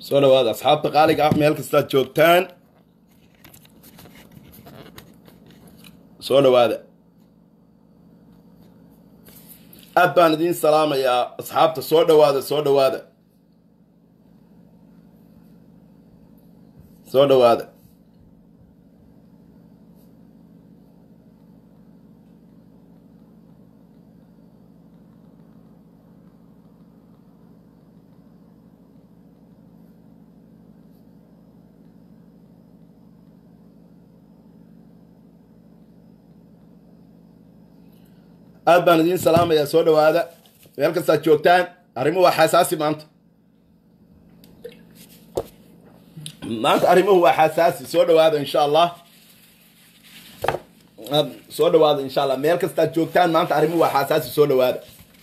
soo dhawaada asxaabta qaaliga ah meel kastaad joogtaan soo dhawaada aad baan idiin salaamayaa asxaabta soo dhawaada soo dhawaada soo dhawaada aad baan idiin salaamayaa soo dhawaada meel kastaad joogtaan arrimuhu waa xasaasi maanta maanta arrimuhu waa xasaasi soo dhawaada insha allah soo dhawaada insha allah meel kastaad joogtaan maanta arrimuhu waa xasaasi soo dhawaada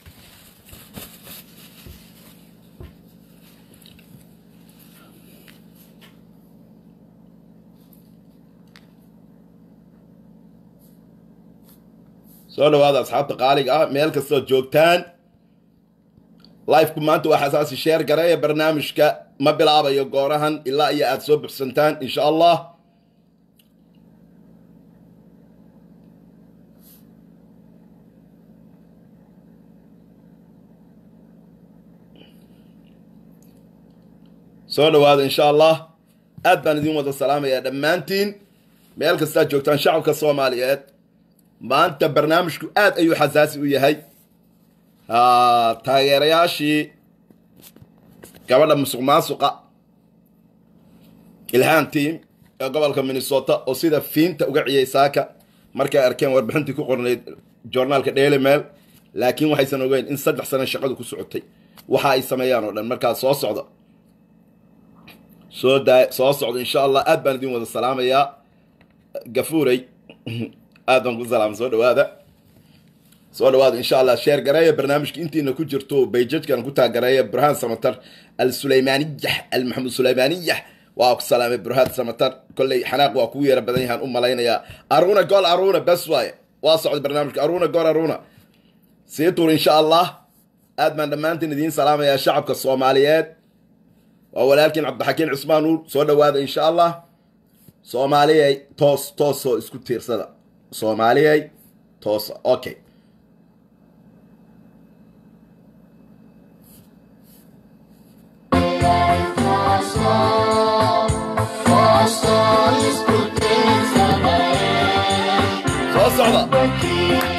soo dhawaada asxaabta qaaliga ah meel kastood joogtaan lifeku maanta waa xasaasi sheer gareeya barnaamijka ma bilaabayo goorahan ilaa iyo aada soo buxsantaan insha allah soo dhawaada insha allah aad baan idin wada salaamayaa dhammaantiin meel kastaad joogtaan shacabka soomaaliyeed maanta barnaamijku aad ayuu xasaasi u yahay taageerayaashii gabadha musuq maasuqa ilhaan team ee gobolka minnesota oo sida fiinta uga ciyay saaka markay arkeen warbixintii ku qornayd joornaalka daily mail laakiin waxaysan ogeyn in saddex sano shaqadu ku socotay waxa ay sameeyaan oo dhan markaa soo socda soo daa soo socda insha allah aad baan idin wada salaamayaa gafuuray aad baan ku salaama soo dhawaada soo dhawaada insha allah sheer gareeya barnaamijka intiina ku jirto bayjajkan ku taagareeya burhaan samatar al sulaymaaniyah al maxamed sulaymaaniyah waa ku salaamay burhaan samatar kolley xanaaq waa kugu yara badan yahaan u malaynayaa aruna gool aruna bes waaye waa socda barnaamijka aruna gool aruna sii tuur insha allah aad baan dhammaantiin idiin salaamayaa shacabka soomaaliyeed waa walaalkiin cabdixakiin cusmaan nuur soo dhawaada insha allah soomaaliyay toos toosoo isku tiirsada soomaaliyay toosa okay soo socda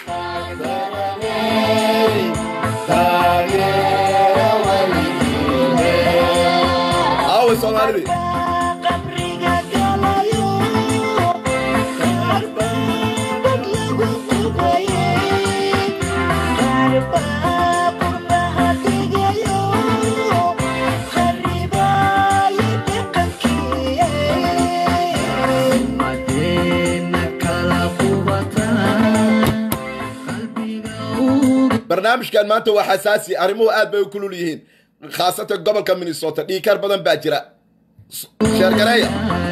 aaway soomaalidii barnaamijkan maanta waa xasaasi arrimuhu aad bay u kulul yihiin khaasatan gobolka minnesota dhiikar badan baa jira sheergareeya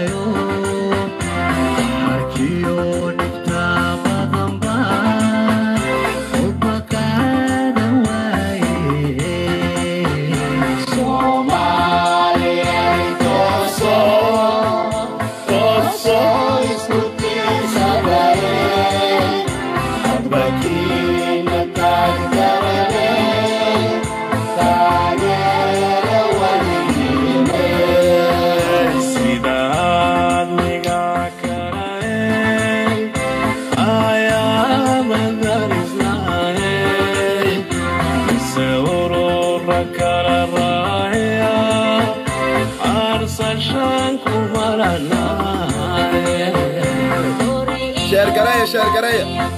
sheergareeya sheergareeya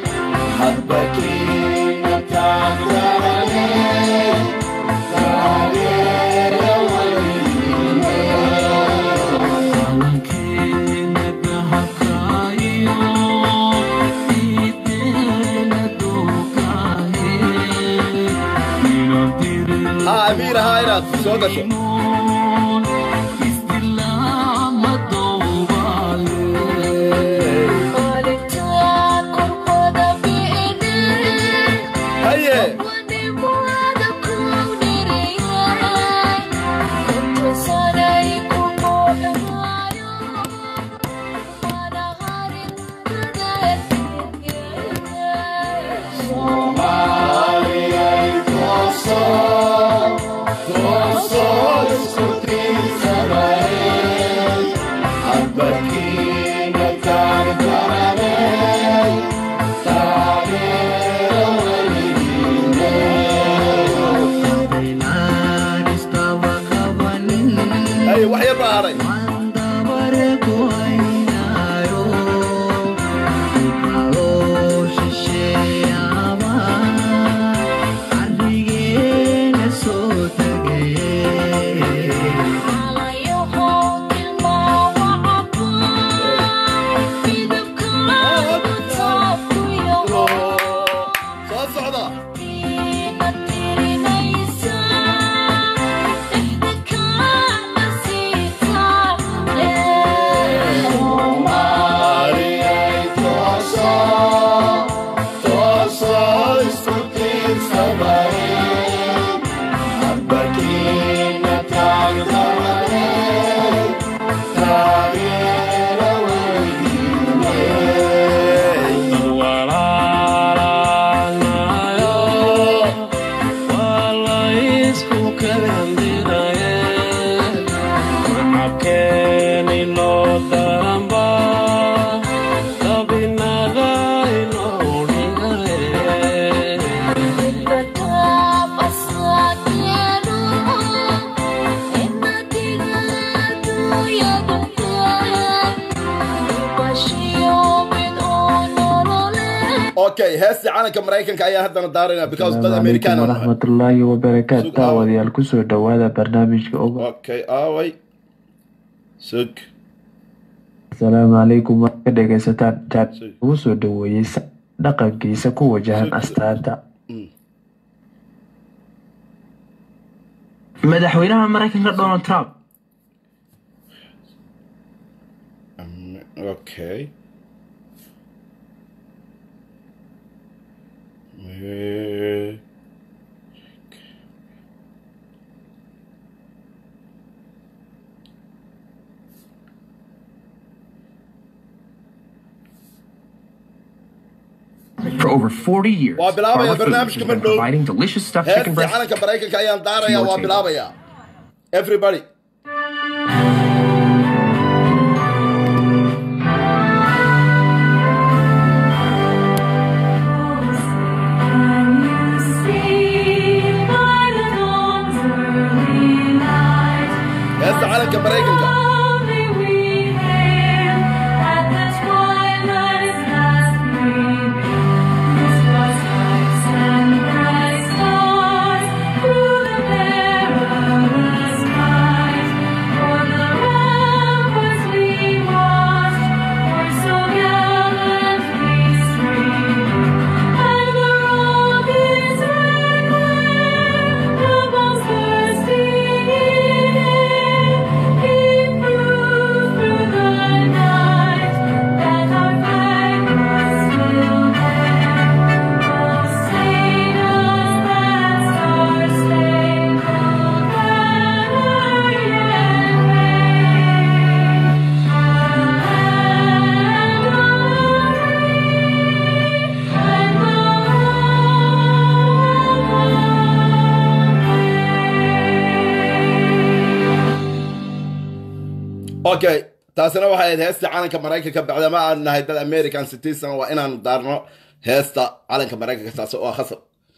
Hadba kiina taagdarane ha amiir ahaa inaad soo gasho haye haye wax yar baa haray soo socda okay heestii calanka maraykanka ayaa haddana daarayna because dad asalaamu american calaykum waraxmatullaahi wabarakaatu Sug aawa. daawadayaal kusoo dhowaada barnaamijka oga okay aaway sug asalaamu calaykum waad ka dhegaysataan jaan Sug. ugu soo dhoweeyey sa- dhaqankiisa ku wajahan Sug. astaanta Mm. madaxweynaha maraykanka donald trump Um, okay Eh, For over 40 years, Waa bilaabaya Barber Foods barnaamijka has been Mandhow. providing delicious stuffed chicken heestii breast. calanka maraykanka ayaan daaraya Your waa table. bilaabaya everybody heesta calanka maraykanka okay taasina waxay ahayd heesta calanka maraykanka bacdama aan nahay dad american citizen waa inaan daarno heesta calanka maraykanka taas oo ah khasab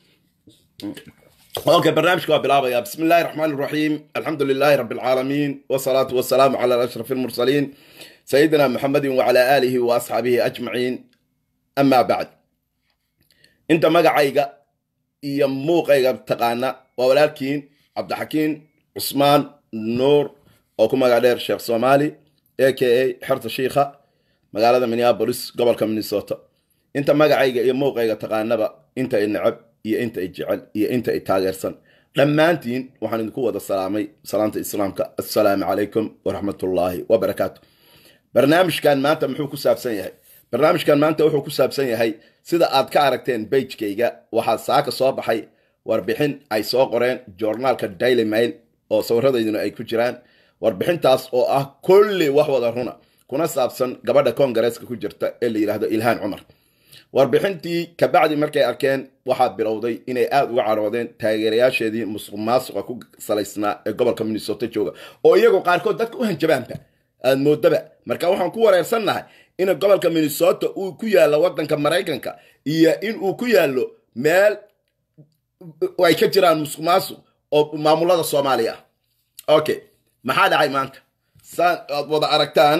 اوكي برنامجك بلابا بسم الله الرحمن الرحيم الحمد لله رب العالمين والصلاة والسلام على أشرف المرسلين سيدنا محمد وعلى آله وأصحابه أجمعين أما بعد أنت مقعيقة iyo muuqayga taqaana waa walaalkiin cabdixakiin cusmaan nuur oo ku magac dheer sheekh soomaali a k a xerta shiikha magaalada minneapolis gobolka minnesota inta magacayga iyo muuqayga taqaanaba inta i necab iyo inta i jecel iyo inta i taageersan dhammaantiin waxaan idinku wada salaamay salaanta islaamka assalaamu calaykum waraxmatullaahi wabarakaatu barnaamijkan maanta muxuu ku saabsan yahay barnaamijkan maanta wuxuu ku saabsan yahay sida aad ka aragteen beijkayga waxaa saaka soo baxay warbixin ay soo qoreen joornaalka daily mail oo sawiradayduna ay ku jiraan warbixintaas oo ah kulli wax wada runa kuna saabsan gabadha kongareeska ku jirta ee la yidhaahdo ilhaan cumar warbixintii kabacdi markay arkeen waxaa bilowday inay aada uga caroodeen taageerayaasheedii musuq maasuqa ku salaysnaa ee gobolka minnesota jooga oo iyagoo qaarkood dadka u hanjabaanba aad moodaba marka waxaan ku wareersannahay in gobolka minnesota uu ku yaallo wadanka maraykanka iyo in uu ku yaallo meel ay ka jiraan musuq maasuq oo maamulada soomaaliya ah okay maxaa dhacay maanta saan aad wada aragtaan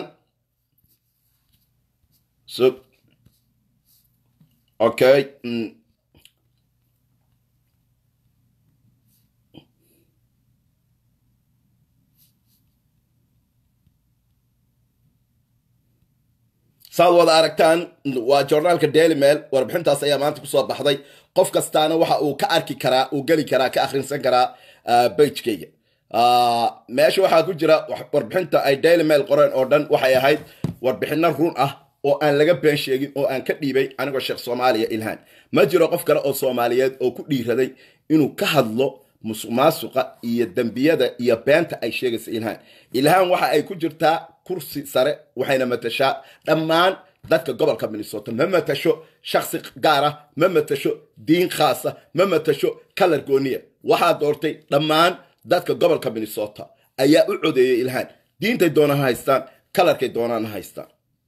so okay mm. saad wada aragtaan waa joornaalka daily mail warbixintaas ayaa maanta kusoo baxday qof kastaana waxa uu ka arki karaa uu geli karaa ka akhrinsan karaa bagekayga meesha waxaa ku jira warbixinta ay daily mail qoreen oo dhan waxay ahayd warbixino run ah oo aan laga been sheegin oo aan ka dhiibay anigoo sheekh soomaaliya ilhaan ma jiro qof kale oo soomaaliyeed oo ku dhiiraday inuu ka hadlo musuq maasuqa iyo dembiyada iyo beenta ay sheegaysa ilhaan ilhaan waxa ay ku jirtaa kursi sare waxayna matashaa dhammaan dadka gobolka minnesota ma matasho shaksi gaar ah ma matasho diin khaasa ma matasho kalar gooniya waxaa doortay dhammaan dadka gobolka minnesota ayaa u codeeyay ilhaan diintay doonaan ha haystaan kalarkay doonaan ha haystaan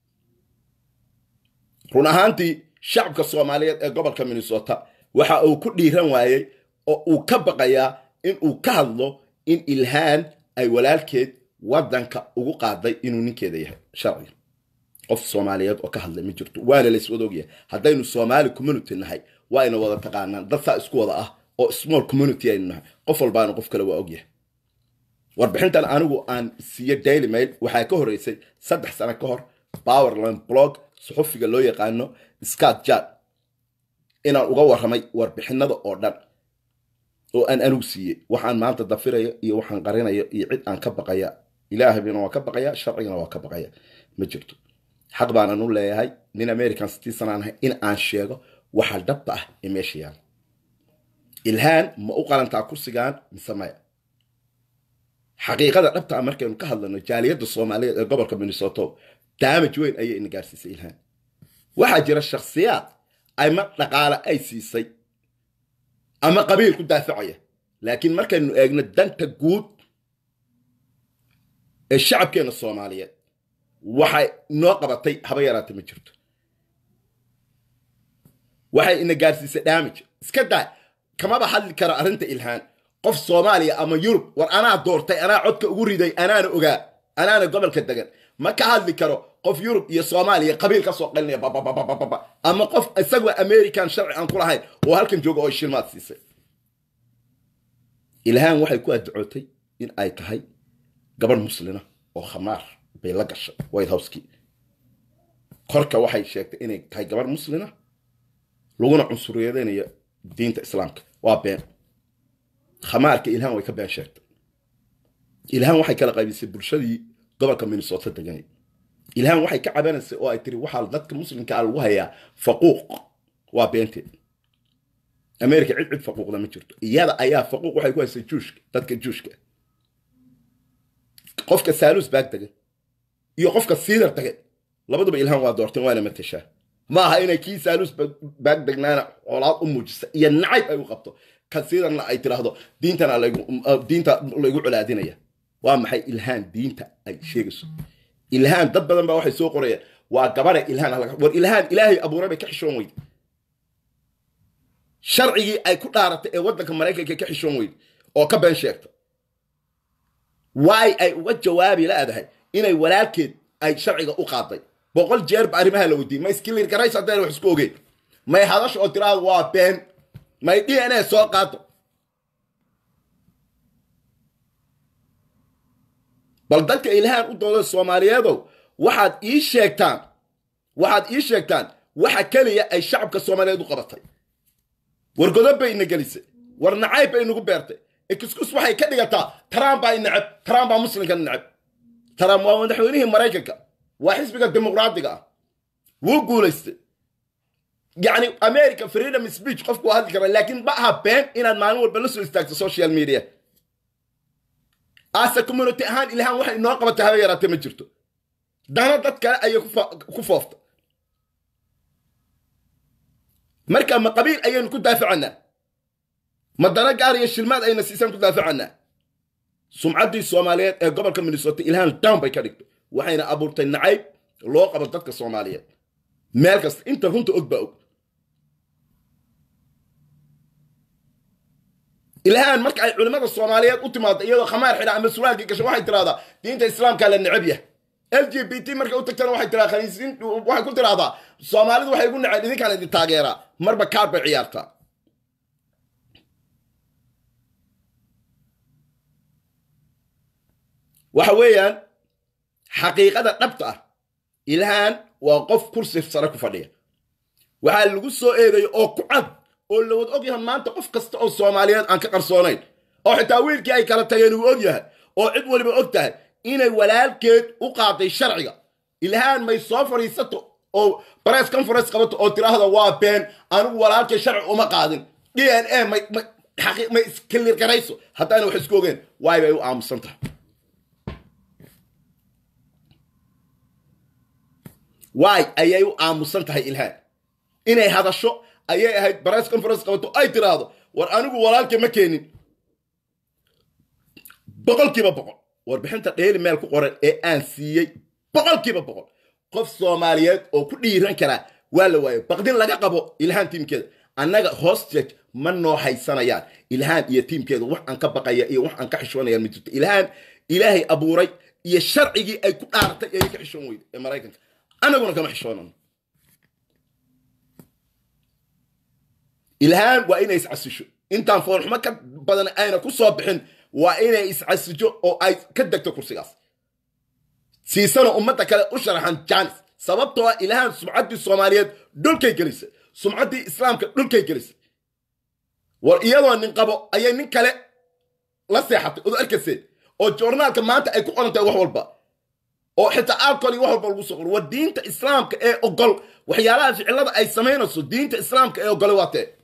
run ahaantii shacabka soomaaliyeed ee gobolka minnesota waxa uu ku dhiiran waayey oo uu ka baqayaa in uu ka hadlo in ilhaan ay walaalkeed wadanka ugu qaaday inuu ninkeeda yahay sharciga qof soomaaliyeed oo ka hadlay ma jirto waana layswada ogyahay haddaynu soomaali community nahay waa ayna wada taqaanaan dad saa isku wada ah oo small community aynu nahay qof walbaana qof kale waa ogyahay warbixintan anigu aan siiyo daily mail waxaa ka horeysay saddex sano ka hor powerland blog suxufiga loo yaqaano scott jan inaan uga warramay warbixinada oo dhan oo aan anigu siiyey waxaan maanta dafiraya iyo waxaan qarinayo iyo cid aan ka baqaya ilaahayna waa ka baqaya sharcigana waa ka baqaya ma jirto xaq baanan u leeyahay nin american citizen aan ahay in aan sheego waxa dhabta ah ee meesha yaala ilhaan ma u qalantaa kursigan mise maya xaqiiqada dhabta ah markaynu ka hadlano jaaliyadda soomaaliyeed ee gobolka minnesota daamaj weyn ayay ina gaarsiisay ilhaan waxaa jira shakhsiyaad ama dhaqaale ay siisay ama qabiil ku daafacaya laakiin markaynu eegno danta guud ee shacabkeena soomaaliyeed waxay noo qabatay haba yaraata ma jirto waxay ina gaarsiisay damage iska daa kamaba hadli karo arrinta ilhaan qof soomaaliya ama yurub war anaa doortay anaa codka ugu riday anaana ogaa anaana gobolka degan ma ka hadli karo qof yurub iyo soomaaliya qabiil ka soo qalinaya babababababa ama qof isagoo american sharci aan ku lahayn oo halkan jooga oo shilmaad siisay ilhaan waxay ku addacootay in ay tahay gabadh muslina oo khamaar bay la gashay white house-kii korka waxay sheegtay inay tahay gabadh muslina laguna cunsuriyadeynayo diinta islaamka waa been khamaarka ilhaan way ka been sheegtay ilhaan waxay kala qaybisay bulshadii gobolka minnesota deganay ilhaan waxay ka cabanaysay oo ay tiri waxaa dadka muslimka a lagu hayaa faquuq waa beenteed america cid cid faquuqda ma jirto iyada ayaa faquuq waxay ku haysay juushka dadka juushka qofka saalus baag degan iyo qofka siidar degan labaduba ilhaan waa doorteen waana matashaa ma aha inay kii saalus baag degnaana colaad u muujisa iyo nacayb ay u qabto kan siidarna ay tiraahdo diintana diinta laygu colaadinaya waa maxay ilhaan diinta ay sheegayso ilhaan dad badan baa waxay soo qorayaan waa gabadha ilhaan war ilhaan ilaahay abuuray bay ka xishoon weyde sharcigii ay ku dhaaratay ee waddanka maraykanka ka xishoon weyde oo ka been sheegta waay ay uga jawaabi laadahay inay walaalkeed ay sharciga u qaaday boqol jeer ba arrimaha la weydiiyey ma iskilir garays haddayna wax isku ogeyn may hadasha oo tiraada waa been may d n a soo qaado bal dadka ilhaan u dooda soomaaliyeedow waxaad ii sheegtaan waxaad ii sheegtaan waxa keliya ay shacabka soomaaliyeed u qabatay war godob bay ina gelisay war nacayb bay nagu beertay excuse waxay ka dhigataa trump baa neceb trump baa muslimka neceb trump waa madaxweynihii maraykanka waa xisbiga dimuqraadiga ah wuu guulaystay yacni america freedom speech qofku waa hadli karaa laakiin ma aha been inaad maalin walba la soo istaagto social media ase community ahaan ilahaan waxay inoo qabatay haba yaraatee ma jirto dana dad kale ayay ku foofta marka ma qabiil ayaynu ku daafacanaa ma dana gaar iyo shilmaad ayna siisaan ku daafacanaa sumcaddii soomaaliyeed ee gobolka minnesota ilhaan down bay ka dhigtay waxayna abuurtay nacayb loo qabo dadka soomaaliyeed meel kasta inta runta og baa og ilhaan marka ay culimmada soomaaliyeed u timaado iyadoo khamaar xidha ama suraalkii gasho waxay tiraahdaa diinta islaamkaa la necab yahay l g b t markay u tagtana waxay tiraa khaniisiin waxay ku tiraahdaa soomaalidu waxay igu naceen idinkaan idin taageeraa marba kaar bay ciyaartaa waxa weeyaan xaqiiqada dhabta ah ilhaan waa qof kursi sare ku fadhiya waxaa lagu soo eedeeyay oo ku cad oo lawad og yahay maanta qof kasta oo soomaaliyeed aan ka qarsoonayn oo xitaa wiilkii ay kala tageen uu og yahay oo cid waliba og tahay inay walaalkeed u qaaday sharciga ilhaan may soo fadhiisato oo press conference qabato oo tiraahda waa been anigu walaalkay sharci uma qaadin d n a may may iskaliir garayso haddaana wax isku ogeen waay bay u aamusan tahay waay ayay u aamusan tahay ilhaan inay hadasho ayay ahayd press conference qabato ay tiraahdo war anigu walaalkay ma keenin boqolkiiba boqol warbixinta dheeli meel ku qoran ee aan siiyey boqolkiiba boqol qof soomaaliyeed oo ku dhiiran karaa waa la waayo baqdin laga qabo ilhaan tiimkeeda annaga hostage ma noo haysanayaan ilhaan iyo tiimkeeda wax aan ka baqaya iyo wax aan ka xishoonayaan ma jirto ilhaan ilaahay abuuray iyo sharcigii ay ku dhaaratay ayay ka xishoon weyda ee maraykanka annaguna kama xishoonano ilhaan waa inay iscasisho intaan foolxumo ka badan ayna ku soo bixin waa inay iscasijo oo ay ka degto kursigaas siisana ummadda kale u sharaxan jaanis sababtoo ah ilhaan sumcaddii soomaaliyeed dhulkay gelisay sumcaddii islaamka dhulkay gelisay war iyadoo nin qabo ayay nin kale la seexatay ood arkayseen oo joornaalka maanta ay ku qoran tahay wax walba oo xitaa alcohol iyo wax walba lagu soo qoro war diinta islaamka ee ogol waxyaalaha ficilada ay samaynayso diinta islaamka ee ogole waa tee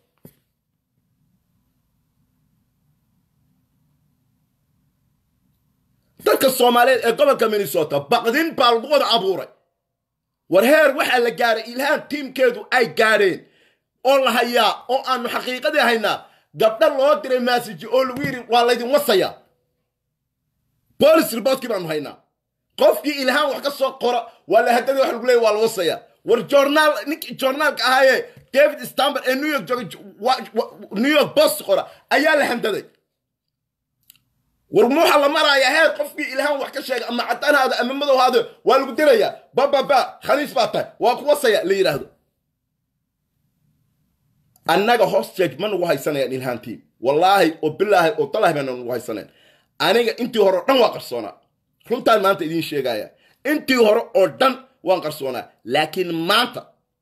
dadka soomaaliyeed ee gobolka minnesota baqdin baa lagu wada abuuray war heer waxaa la gaaray ilhaan tiimkeedu ay gaadheen oo la hayaa oo aanu xaqiiqadii haynaa gabdho loo diray maasiji oo lagu yidhi waa laydin wasaya bolis riboodkii baanu haynaa qofkii ilhaan wax ka soo qora waa la hadadii wax lagu leeyay waa la wasaya war joornaal ninkii joornaalka ahaayee david stamber ee new york joogay new york post qora ayaa la handaday war muxa la maraaya heer qofkii ilhaan wax ka sheega ama caddaanhaada ama madowhaada waa lagu dirayaa bababa khaniis baa tahay waa ku wasaya la yidhaahdo annaga hostage ma nagu haysanayaan ilhaantiin wallaahi oo bilaahi oo dalaahi bayna nagu haysaneen aniga intii hore oo dhan waa qarsoonaa runtaan maanta idiin sheegaya intii hore oo dhan waan qarsoonaa laakiin maanta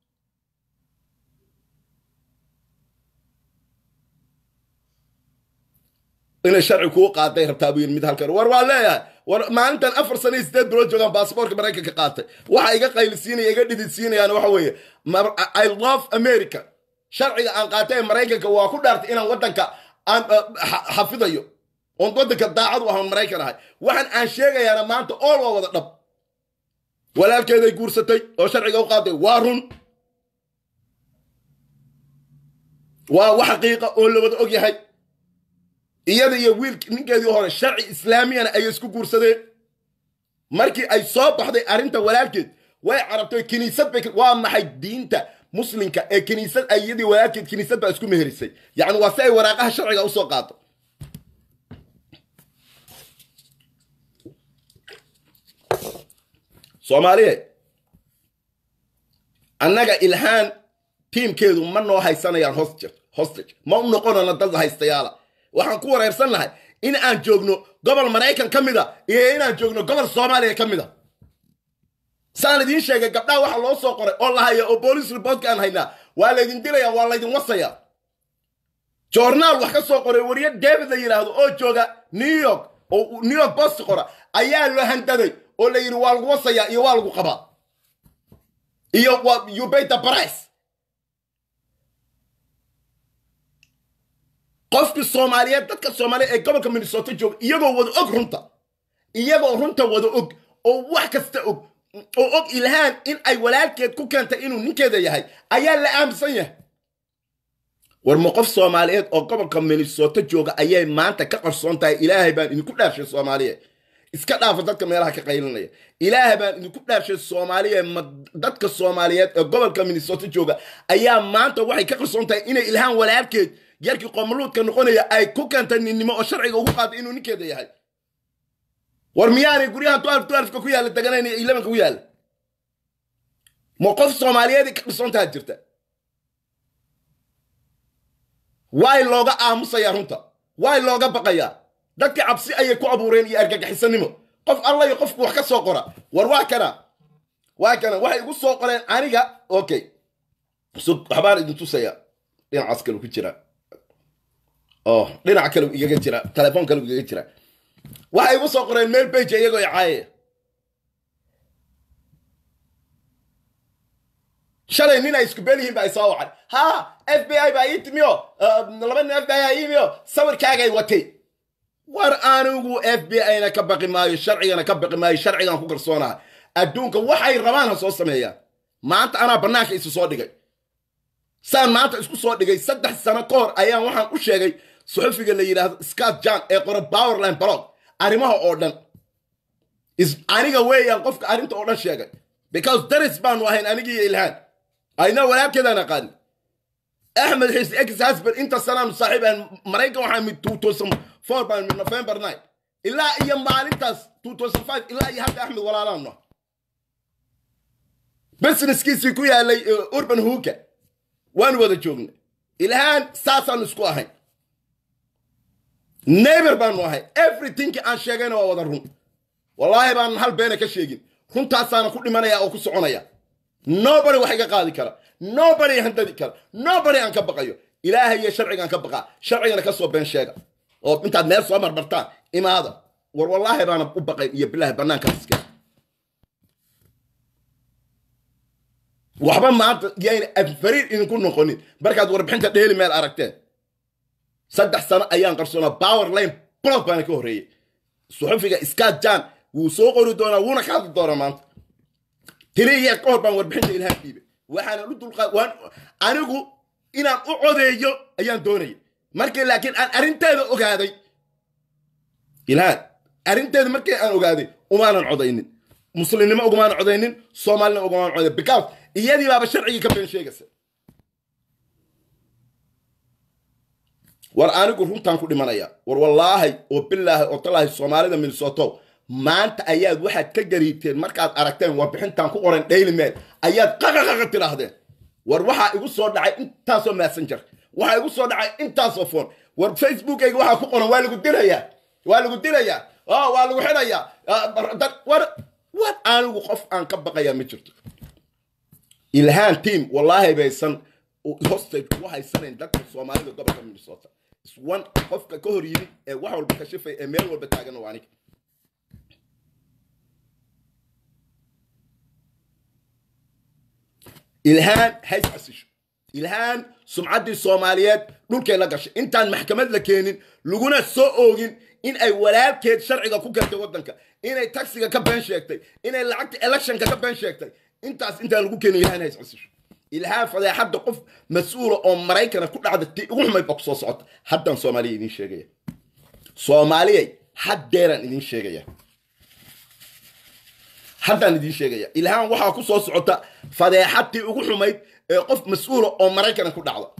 inay sharci kuu qaaday rabtaa buu yidhi mid halkan war waa leeyahay war maalintan afar sano iyo sideed bilood joogaan baasaboorka maraykanka qaatay waxa iga qaylisiinaya iga dhididsiinayaan waxa weeye i love america sharciga aan qaatay ee maraykanka waa ku dhaartay inaan waddanka aan xafidayo oon waddanka daacad u ahan maraykan ahay waxaan aan sheegayaana maanta ool waa wada dhab walaalkeeday guursatay oo sharciga u qaaday waa run waa wax xaqiiqa oo la wada og yahay iyada iyo wiilk ninkeedii hore sharci islaamiyana ayay isku guursadeen markii ay soo baxday arrinta walaalkeed way carabtay kiniisad bay waa maxay diinta muslimka ee kiniisad iyadii walaalkeed kiniisad baa isku meherisay yacni waa si ay waraaqaha sharciga usoo qaado soomaaliye annaga ilhaan tiimkeedu ma noo haysanayaan hostage hostage ma u noqonana dad haystayaala waxaan ku wareersan lahay in aan joogno gobol maraykan ka mida iyo inaan joogno gobol soomaaliya ka mida saan idiin sheegay gabdhaha waxa loo soo qoray oo la haya oo boolice reportka aan haynaa waa laydin dilaya waa laydin wasaya joornaal wax ka soo qoray wariye david la yidhaahdo oo jooga new york oo new york post qora ayaa la handaday oo la yidhi waa lagu wasayaa iyo waa lagu qabaa iyo waa you pay the price qofkii soomaaliyeed dadka soomaaliyeed ee gobolka minnesota jooga iyagoo wada og runta iyagoo runta wada og oo wax kasta og oo og ilhaan in ay walaalkeed ku keentay inuu ninkeeda yahay ayaa la aaminsan yahay war ma qof soomaaliyeed oo gobolka minnesota jooga ayay maanta ka qarsoon tahay ilaahay baan idinku dhaafshay soomaaliya iska dhaafa dadka meelaha ka qaylinaya ilaahay baan idinku dhaafshay soomaaliya ma dadka soomaaliyeed ee gobolka minnesota jooga ayaa maanta waxay ka qarsoon tahay inay ilhaan walaalkeed yarkii qomaluudka noqonaya ay ku keentay ninnimo oo sharciga ugu qaaday inuu ninkeeda yahay war miyaanay guryaha twelve twelveka ku yaalla deganayn iyo elevenka ku yaalla ma qof soomaaliyeed ka qarsoon taha jirta waay looga aamusayaa runta waay looga baqayaa dadkii cabsi ayay ku abuureen iyo argagixisanimo qof alla iyo qofku wax ka soo qora war waa kana waa kana waxay igu soo qoreen aniga okay so waxbaan idin tusaya dhinacaas kale ku jira oh dhinac kale igaga jira telefoon kale igaga jira waxay igu soo qoreen meel bage iyagoo icaayaya shalay nin ay isku beel yihiin ba ay soo wacay ha f b i baa ii timiyo laba nin f b i aa iimiyo sawirkaagay watay war anigu f b i-na ka baqi maayo sharcigana ka baqi maayo sharcigan ku kalsoonaha adduunka waxay rabaan ha soo sameeyaan maanta anaa bannaanka isu soo dhigay saan maanta isku soo dhigay saddex sano ka hor ayaan waxaan u sheegay suxufiga la yidhaahdo scott john ee qora powerline blog arrimaha oo dhan aniga weeyaan qofka arrinta oo dhan sheegay because daris baanu ahayn anigiiyo ilhaan ayna walaalkeedaan aqaani axmed xiis ex hasband inta sanaanu saaxiib ahan maraykan waxaa mid two thousand four baan mid november nine ilaa iyo maalintaas two thousand five ilaa iyo hadda axmed walaalaanu businesskiisii ku yaalay urban hooka waanu wada joognay ilhaan saasaanu isku ahayn neighbor baanu ahay everythingki aan sheegayna waa wada run wallaahi baanan hal beena ka sheegin runtaasaana ku dhimanaya oo ku soconaya nobody wax iga qaadi kara nobody handadi kara nobody aan ka baqayo ilaahay iyo sharcigaan ka baqaa sharcigana ka soo been sheega oo intaad meel soo marmartaan imaada war wallaahi baana u baqay iyo bilaahi bannaankaas iska waxba maanta yayna afariir idinku noqonin markaad warbixinta dheeli meel aragteen saddex sano ayaan qarsoonaa power line blog baana ka horreeyey suxufiga scott john wuu soo qori doonaa wuuna ka hadli doonaa maanta tiri yeer ka hor baan warbixinta ilhaan dhiibay waxaana u dulqaad waan anigu inaan u codeeyo ayaan doonayay markii laakiin aan arrinteeda ogaaday ilhaan arrinteeda markii aan ogaaday umaanan codaynin muslimnimo ugumaanan codaynin soomaalina ugumaanan codayn because iyadii baaba sharcigii ka been sheegaysa war anigu runtaan ku dhimanaya war wallaahi oo bilaahi oo talaahi soomaalida minnesoto maanta ayaad waxaad ka gariibteen markaad aragteen warbixintaan ku qoran daily mail ayaad qaqaqaqa tidhaahdeen war waxaa igu soo dhacay intaasoo messenger waxaa igu soo dhacay intaasoo phone war facebookayga waxaa ku qoran waa lagu dilayaa waa lagu dilayaa waa lagu xidhayaa war war anigu qof aan ka baqayaa ma jirto ilhaan team wallaahi baysan hostage ugu haysanayn dadka soomaalida gobolka minnesota one qofka ka hor yimid ee wax walba ka shifay ee meel walba taagan waa aniga ilhaan hays casisho ilhaan sumcaddii soomaaliyeed dhulkay la gashay intaan maxkamad la keenin laguna soo oogin in ay walaalkeed sharciga ku keentay waddanka inay taxiga ka been sheegtay inay lacagta electionka ka been sheegtay intaas intaan lagu keenin ilhaan hays casisho ilhaan fadeexadda qof mas-uula oo maraykana ku dhacda ti ugu xumayd baa ku soo socota haddaan soomaaliya idiin sheegaya soomaaliyay haddeeraan idiin sheegaya haddaan idiin sheegaya ilhaan waxaa ku soo socota fadeexadtii ugu xumayd ee qof mas-uula oo maraykana ku dhacda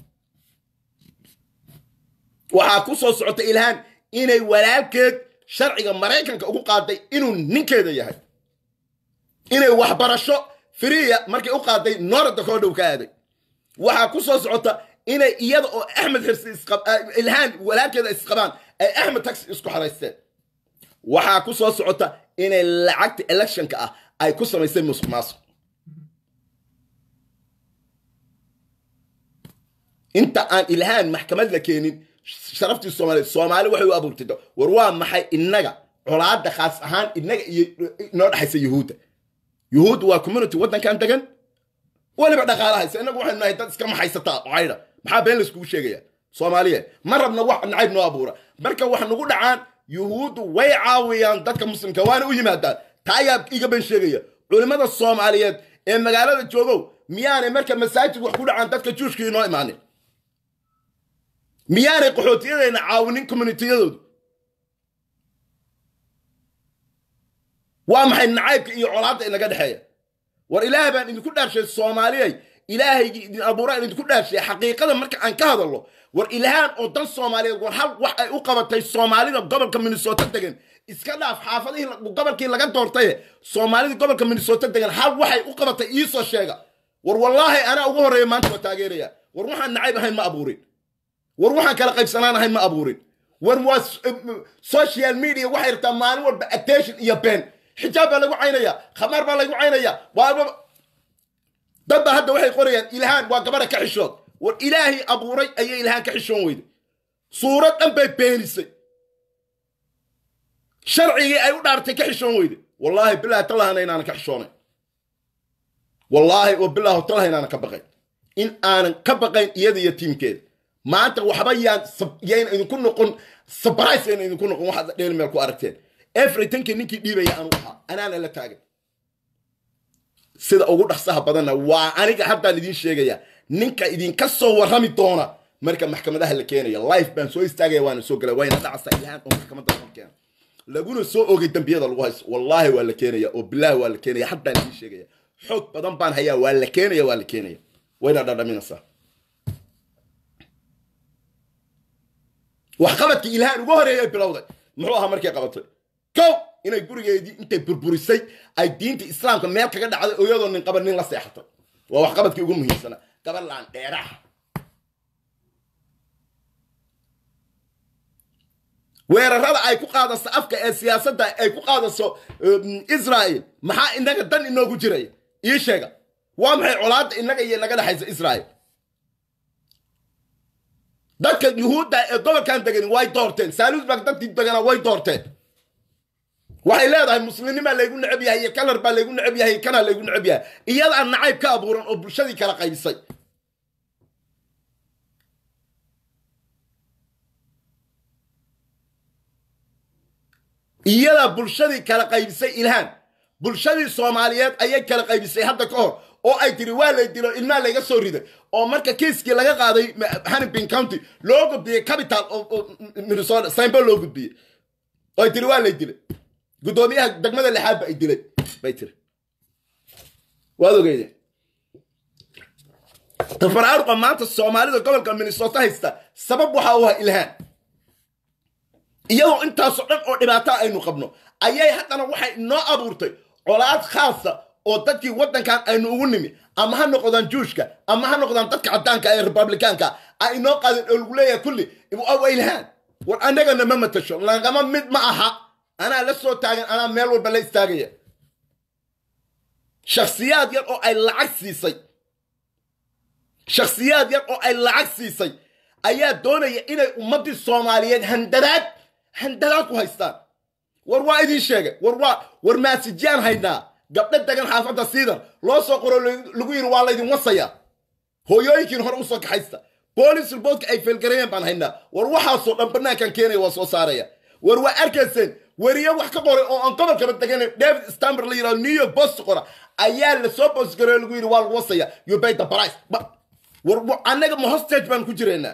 waxaa ku soo socota ilhaan inay walaalkeed sharciga maraykanka ugu qaaday inuu ninkeeda yahay inay waxbarasho firiya markay u qaaday noorada koo dhow ka aaday waxaa ku soo socota inay iyada oo axmed xirsi ilhaan walaalkeeda isqabaan ay axmed taxi isku xaraysteen waxaa ku soo socota inay lacagta electionka ah ay ku samaysay musuq maasuq inta aan ilhaan maxkamad la keenin sharaftii soomaaliyeed soomaali waxay u abuurtay war waa maxay innaga colaadda khaas ahaan innaga iyo inoo dhexaysa yuhuudda yuhuud waa community waddankan degan weliba dhaqaalahaysa innagu waxaynu nahay dad iska maxaysataa caydha maxaa been layskugu sheegaya soomaaliyeed ma rabna wax nacayb noo abuura marka wax nagu dhacaan yuhuuddu way caawiyaan dadka muslimka waana u yimaadaan taa ayaa iga been sheegaya culimmada soomaaliyeed ee magaalada joogow miyaanay marka masaajid wax ku dhacaan dadka juushka inoo imaanin miyaanay qaxootiyadayna caawinin communitiyadoodu waa maxay nacaybka iyo colaadda inaga dhexeeya war ilaah baan idinku dhaarshay soomaaliyay ilaahaygii idin abuuraan idinku dhaarshay xaqiiqada marka aan ka hadalno war ilhaan oo dan soomaaliyeed war hal wax ay u qabatay soomaalida gobolka minnesota degan iska dhaaf xaafadihii gobolkii laga doortaye soomaalida gobolka minnesota degan hal waxay u qabatay iisoo sheega war wallaahi anaa ugu horreeya maanta waa taageeraya war waxaan nacayb ahayn ma abuurin war waxaan kala qaybsanaan ahayn ma abuurin war waa social media waxay rabtaa maalin walba attention iyo been xijaab baa lagu caynaya khamaar baa lagu caynaya waa dad baa hadda waxay qorayaan ilhaan waa gabadha ka xishood war ilaahay abuuray ayay ilhaan ka xishoon weyday suurad dhan bay beenisay sharcigii ay u dhaartay ka xishoon weyday wallaahi bilaahi tallahana inaanan ka xishoonay wallaahi wa bilaahu tallaha inaanan ka baqayn in aanan ka baqayn iyada iyo tiimkeeda maanta waxba yaan yayna idinku noqon surprise yayna idinku noqon waxaad dheel meel ku aragteen everytankii ninkii dhiibaya anuu ahaa anaana la taagan sida ugu dhaqsaha badanna waa aniga haddaan idiin sheegaya ninka idinka soo warrami doona marka maxkamadaha la keenaya life baan soo istaagaya waana soo galay wayna dhacasa ilhaan oo maxkamadda loo keena laguna soo ogay dambiyada lagu haysto wallaahi waa la keenaya oo bilaahi waa la keenaya haddaan idiin sheegaya xoog badan baan hayaa waa la keenaya waa la keenaya wayna dhadhaminaysaa waxqabadkii ilhaan ugu horeeyay bilowday muxuu ahaa markay qabatay kow inay gurigeedii intay burburisay ay diinta islaamka meel kaga dhacday oo iyadoo nin qaba nin la seexatay waa waxqabadkii ugu muhiimsana gabar laan dheeraha weerarada ay ku qaadaso afka ee siyaasadda ay ku qaadaso israel maxaa inaga dan inoogu jiraya ii sheega waa maxay colaadda inaga iyo naga dhexaysa israel dadka yuhuudda ee gobolkan degan way doorteen saalusbak dadkii degana way doorteen waxay leedahay muslimnimaa laygu necab yahay iyo kalar baa laygu necab yahay kanaa laygu necab yahay iyadaa nacayb ka abuuran oo bulshadii kala qaybisay iyadaa bulshadii kala qaybisay ilhaan bulshadii soomaaliyeed ayay kala qaybisay hadda ka hor oo ay tiri waa lay dilo ilmaa layga soo riday oo marka kiiskii laga qaaday hannibin county loo gudbiyey capital oo minnesota saimbo loo gudbiyey oo ay tiri waa lay dilay guddoomiyaha degmada lixaad ba ay dilay bay tiri waad ogeydeen tafaraaruqa maanta soomaalida gobolka minnesota haysta sabab waxa u ah ilhaan iyadoo intaasoo dhan oo dhibaataa aynu qabno ayay haddana waxay inoo abuurtay colaad khaasa oo dadkii waddankan aynu ugu nimi ama ha noqdaan juushka ama ha noqdaan dadka caddaanka ee republikaanka ay inoo qaadeen oo lagu leeyahay kulli waa ilhaan war annagana ma matasho lagama mid ma aha anaa la soo taagan anaa meel walba la istaagaya shakhsiyaad yar oo ay lacag siisay shakhsiyaad yar oo ay lacag siisay ayaa doonaya inay ummaddii soomaaliyeed handadaad handadaad ku haystaan war waa idin sheegay war waa war maasijyaan haynaa gabdho degan xaafadda siidar loo soo qoro lagu yidhi waa laydin wasaya hooyooyinkiin hore usoo kaxaysta boolis riboodka ay feelgareeyeen baan haynaa war waxaasoo dhan bannaankan keenaya waa soo saaraya war waa arkayseen weriye wax ka qoray oo aan gobolkaba degan david stamber la yidhahdo new york post qora ayaa lasoo boosgareeyo lagu yidhi waa lagu wasaya you pay the price war annaga ma hostage baan ku jiraynaa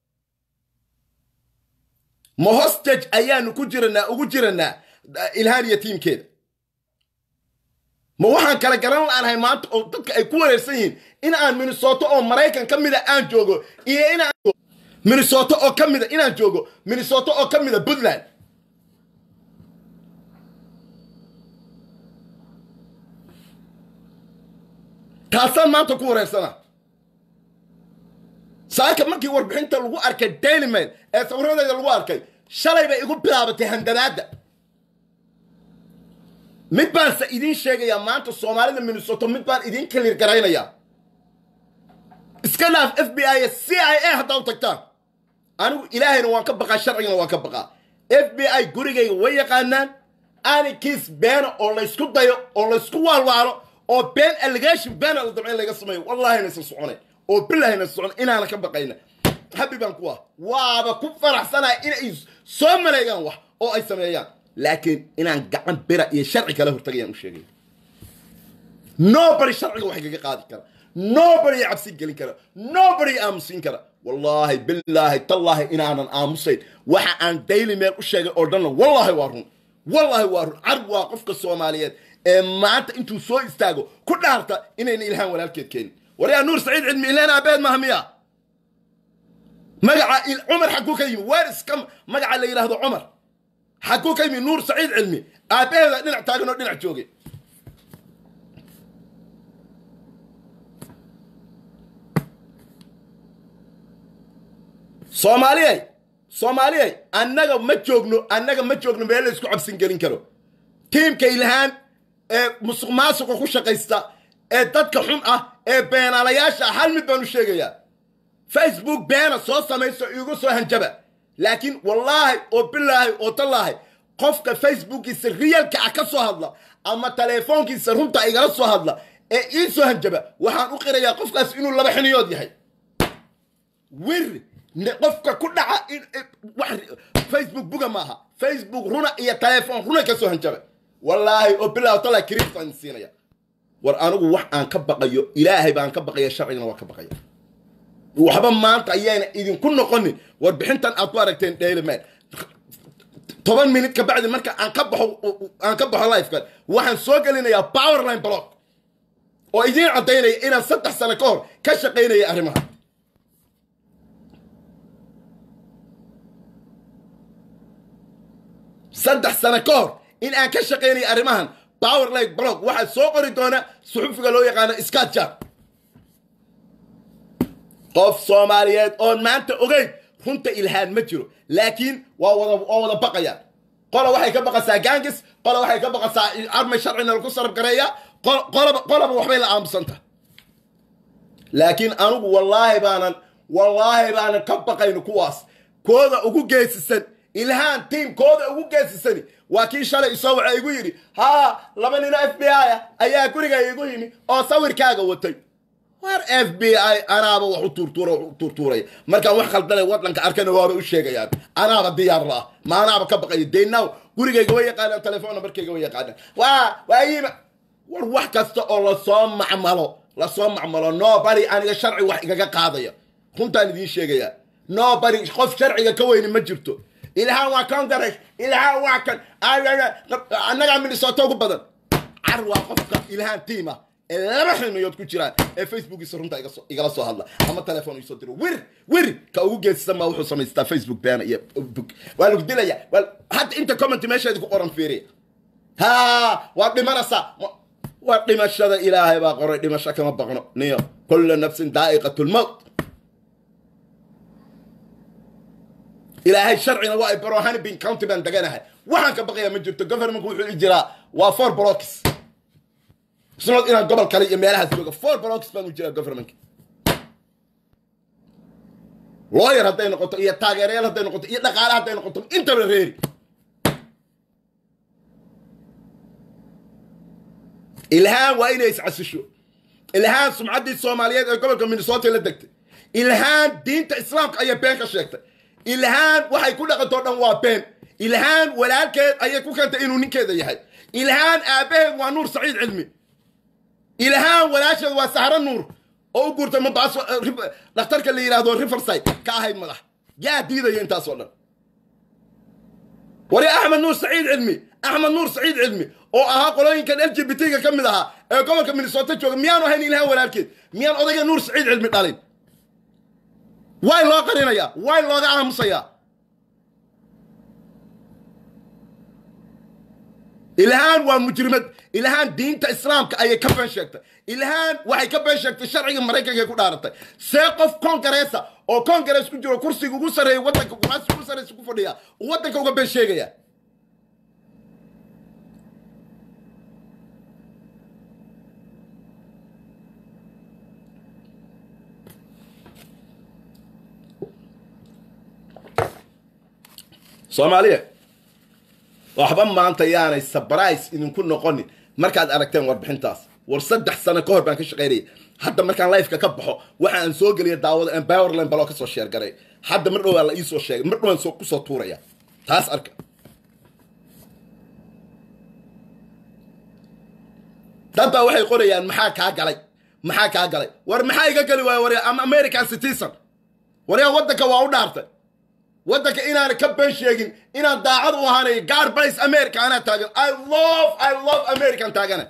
ma hostage ayaanu ku jiranaa ugu jiranaa ilhaan iyo tiimkeeda ma waxaan kala garan laanahay maanta oo dadka ay ku wareersan yihiin in aan minnesota oo maraykan ka mida aan joogo iyo inaan minnesota oo ka mida inaan joogo minnesota oo ka mida puntland taasaan maanta ku wareersana saaka markii warbixinta lagu arkay daily mail ee sawiradeeda lagu arkay shalay bay igu bilaabatay handadaadda mid baan se idiin sheegayaa maanta soomaalida minnesota mid baan idiin kaliir garaynayaa iska dhaaf f b i c i a haddaa u tagtaan anigu ilaahayna waan ka baqaa sharcigana waan ka baqaa f b i gurigayga way yaqaanaan anikiis beena oo laysku dayo oo laysku waalwaalo oo been allegation beena la damco in laga sameeyo wallahi naysan soconayn oo billahi naysan socon inaana ka baqayna habi baan ku ah waaba ku faraxsanaya inay soo maleegaan wax oo ay sameeyaan laakiin inaan gacan bira iyo sharci kala hortagayaan u sheegaya nobody sharciga wax kaga qaadi kara nobody cabsi gelin kara nobody aamusin kara wallaahi bilaahi tallaahi inaanan aamusayn waxa aan daily meel u sheegay oo dhanna wallaahi waa run wallaahi waa run carb waa qofka soomaaliyeed ee maanta intuu soo istaago ku dhaarta inayna ilhaan walaalkeed keenin waryaa nuur saciid cilmi ilhaan aabeed maaha miya magaca cumar xaguu ka yimi weer iska magaca la yidhaahdo cumar xaguu ka yimi nuur saciid cilmi aabaheeda dhinac taagan oo dhinac joogay soomaaliyay soomaaliyay annaga ma joogno annaga ma joogno meel la isku cabsin gelin karo tiimka ilhaan ee musuq maasuqa ku shaqaysta ee dadka xun ah ee beenaalayaasha ah hal mid baan u sheegayaa facebook beena soo samayso iigu soo hanjaba laakiin wallaahi oo bilaahi oo tallaahi qofka facebookiisa riyalka ah ka soo hadla ama teleefoonkiisa runta igala soo hadla ee ii soo hanjaba waxaan u qirayaa qofkaas inuu laba xiniyood yahay wir qofka ku dhaca facebook buga maaha facebook runa iyo telefoon runa ka soo hanjaba wallaahi oo bilaahi oo tallaahi kiriistaan siinaya war anigu wax aan ka baqayo ilaahay baan ka baqaya sharcigana waa ka baqaya waxba maanta ayaana idinku noqonin warbixintan aad ku aragteen dailyman toban minut ka bacdi marka aan ka baxo aan ka baxo lifekan waxaan soo gelinayaa powerline block oo idiin caddaynaya inaan saddex sano ka hor ka shaqaynaya arrimaha saddex sano ka hor in aan ka shaqaynaya arrimahan powerline block waxaa soo qori doona suxufiga loo yaqaano scatjar qof soomaaliyeed oon maanta ogeyn runta ilhaan ma jiro laakiin waa wada waa wada baqayaan qola waxay ka baqasaa gangis qola waxay ka baqasaa armay sharcina lagu sarab gareeya qolaba qolaba waxbay la aamusanta laakiin anigu wallaahi baanan wallaahi baanan ka baqayno kuwaas kooda ugu geesisan ilhaan tiim kooda ugu geesisani waa kii shalay isoo waxa igu yidhi haa laba nino f b i ah ayaa guriga igu yimi oo sawirkaaga watay war f b i anaaba wax u tuurtuura wax u tuurtuuraya markaan wax khaldanay waddanka arkana waaba u sheegayaan anaaba diyaar la ah ma anaaba ka baqaya deynaw gurigayga way yaqaanaan telefoon nambarkayga way yaqaanaan waa waa yima war wax kasta oo lasoo macmalo lasoo macmalo nobody aniga sharci wax igaga qaadaya runtaan idiin sheegayaa nobody qof sharciga ka weyni ma jirto ilhaan waa congress ilhaan waa kan annagaa minnesota ugu badan car waa qofka ilhaan tiima ee laba xilmiyood ku jiraan ee facebookiisa runta igala soo hadla ama telefoon isoo diro wir wir ka ugu geesisan maa wuxuu samaystaa facebook beena iyo book waa lagu dilaya hadda inta comment meesheedi ku qoran fiiriya ha waa dhimanaysaa waa dhimashada ilaahay baa qoray dhimasho kama baqno niyo kulla nafsin daa'iqatulmowt ilaahay sharcina waa ay baro hanibin county baan deganahay waxaan ka baqayaa ma jirto governmentku wuxuu i jiraa waa four blocks isnood inaan gobol kale iyo meelahaas jooga four blocks baan u jiraa governmentka lawyer hadday noqoto iyo taageerayaal hadday noqoto iyo dhaqaale hadday noqoto intaba reeri ilhaan waa inay iscasisho ilhaan sumcaddii soomaaliyeed ee gobolka minnesota la degtay ilhaan diinta islaamka ayay been ka sheegtay ilhaan waxay ku dhaqantoo dhan waa been ilhaan walaalkeed ayay ku keentay inuu ninkeeda yahay ilhaan aabbaheed waa nuur saciid cilmi ilhaan walaasheed waa sahro nuur oo u guurtay mabaaso dhakhtarka la yidhaahdo riverside ka ahayd madax yaa diidaya intaasoo dhan wari axmed nuur saciid cilmi axmed nuur saciid cilmi oo ahaa qolooyinkan l g b t-ga ka mid ahaa ee gobolka minnesota jooga miyaanu ahayn ilhaan walaalkeed miyaan odayga nuur saciid cilmi dhalin way loo qarinayaa way looga aamusayaa ilhaan waa mujrimad ilhaan diinta islaamka ayay ka been sheegtay ilhaan waxay ka been sheegtay sharciga maraykanka ku dhaaratay see qof kongareesa oo kongarees ku jiro kursiga ugu sarreeya waddanka kuraasi ugu sarreysa ku fadhiya uu waddanka uga been sheegaya soomaaliya waxba maanta yaanay sabrise idinku noqonin markaad aragteen warbixintaas war saddex sano ka hor baan ka shaqaynayay hadda markaan lifeka ka baxo waxa aan soo geliya daawada empowerland baloo kasoo sheergaray hadda mar dhowaa la iisoo sheegay mar dhowaan soo kusoo tuuraya taas arka dad baa waxay qorayaan maxaa kaa galay maxaa kaa galay war maxaa iga geli waaya warya ama american citizen waryaa waddanka waa u dhaartay waddanka inaan ka been sheegin inaan daacad u ahaanay god bless america anaa taagan i love i love american taagana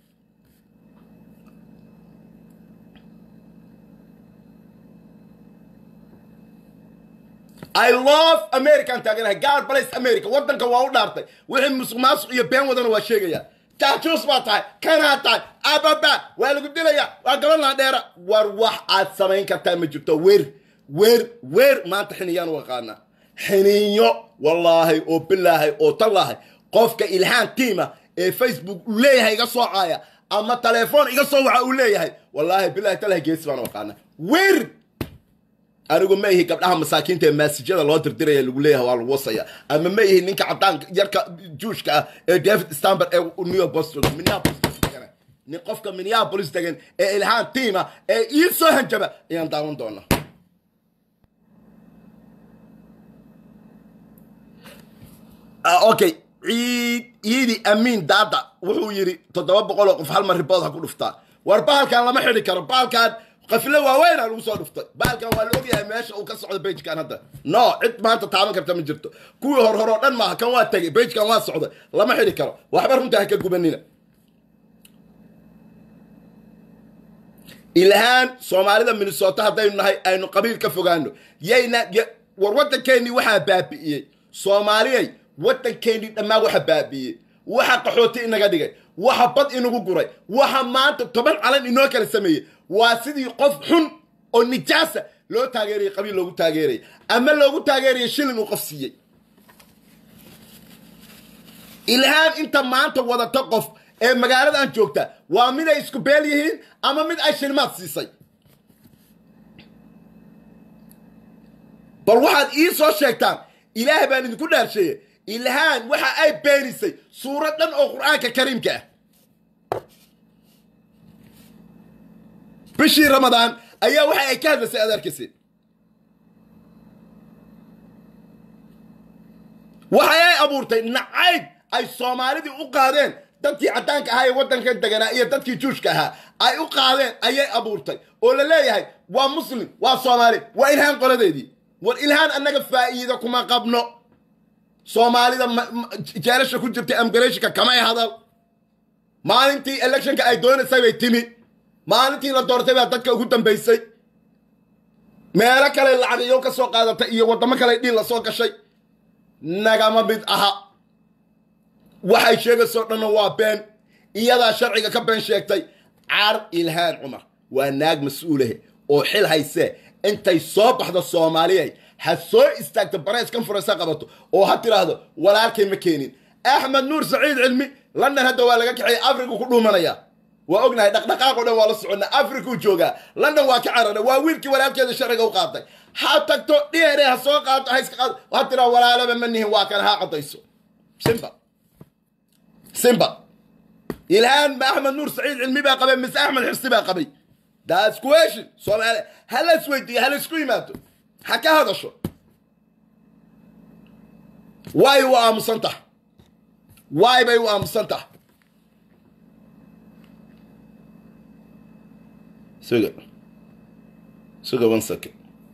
I love American taaganahay God bless America waddanka waa u dhaartay wixii musuq maasuq iyo been wadana waa sheegaya jaajuus baa tahay kanaa tahay ababa waa lagu dilaya waa gaban laa dheera war wax aad samayn kartaa ma jirto weer weer weer maanta xiniyaan u aqaanaa xiniyo wallaahi oo bilaahay oo tallaahay qofka ilhaan tiima ee facebook uu leeyahay iga soo caaya ama telefoon iga soo waxa uu leeyahay wallaahi bilaahi tallahi geesi baan u aqaanaa weer anigu ma ihi gabdhaha masaakiinta ee maasijada loo dirdiraya lagu leeyahay waa lagu wasaya ama ma ihi ninka caddaanka yarka juushka ah ee david stamber ee new york boston minneapolis degan nin qofka minneapolis degan ee ilhaan tiima ee ii soo hanjaba ayaan daawan doonaa okay ciid ciidi amiin daada wuxuu yidhi toddoba boqol oo qof hal mar ribood ha ku dhuftaa war bahalkan lama xidhi karo bahalkan qafilo waaweyn aa lagu soo dhuftay bahalkan waa la ogyahay meesha uu ka socdo bejkan hadda no cid maanta taaban karta ma jirto kuwii hor hore oo dhan maaha kan waa tegay bejkan waa socday lama xidhi karo waxba runta ha ka gubanina ilhaan soomaalida minnesota haddaynu nahay aynu qabiil ka fogaano yayna war waddankeennii waxaa baabi'iyey soomaaliyay waddankeennii dhammaan waxa baabi'iyey waxa qaxooti inaga dhigay waxa bad inagu guray waxa maanta toban calan inoo kala sameeyey waa sidii qof xun oo nijaasa loo taageerayay qabiil loogu taageerayay ama loogu taageeraya shilin uu qof siiyey ilhaan inta maanta wadata qof ee magaaladan joogta waa mid ay isku beel yihiin ama mid ay shilmaad siisay bal waxaad ii soo sheegtaan ilaah baan idinku dhaarsheeye ilhaan waxa ay beenisay suurad dhan oo qur'aanka kariimka ah bishii ramadaan ayaa waxa ay ka hadlaysay aad arkaysa waxay ay abuurtay nacayb ay soomaalidii u qaadeen dadkii caddaanka ahaa ee waddanka deganaa iyo dadkii juushka ahaa ay u qaadeen ayay abuurtay oo la leeyahay waa muslim waa soomaali waa ilhaan qoladeedii war ilhaan annaga faa'iida kuma qabno soomaalida jeelasha ku jirtay amgareshika kamay hadal maalintii electionka ay doonaysay bay timi maalintii la doortay baa dadka ugu dambaysay meelo kale lacagiyo ka soo qaadatay iyo waddamo kale dhiil la soo gashay nagama mid aha waxay sheegaysoo dhanna waa been iyadaa sharciga ka been sheegtay car ilhaan cumar waa naag mas-uulahe oo xil haysee intay soo baxdo soomaaliyay ha soo istaagto bareys kan furaysa qabato oo ha tiraahdo walaalkay ma keenin axmed nuur saciid cilmi london hadda waa laga kaxeeyay africa ku dhuumanaya waa ognahay dhaqdhaqaaq o dhan waa la soconnaa africuu joogaa london waa ka carara waa wiilkii walaalkeeda sharciga u qaatay ha tagto dheere ha soo qaato ha iska qaado ha tiraa walaalaba ma nihin waa kan ha caddayso simba simba ilhaan ma axmed nuur saciid cilmi baa qabay mise axmed xirsi baa qabay that's question soomaali ha la isweydiiyo ha la isku yimaado ha ka hadasho waay u aamusan tahay waay bay u aamusan tahay suga suga one second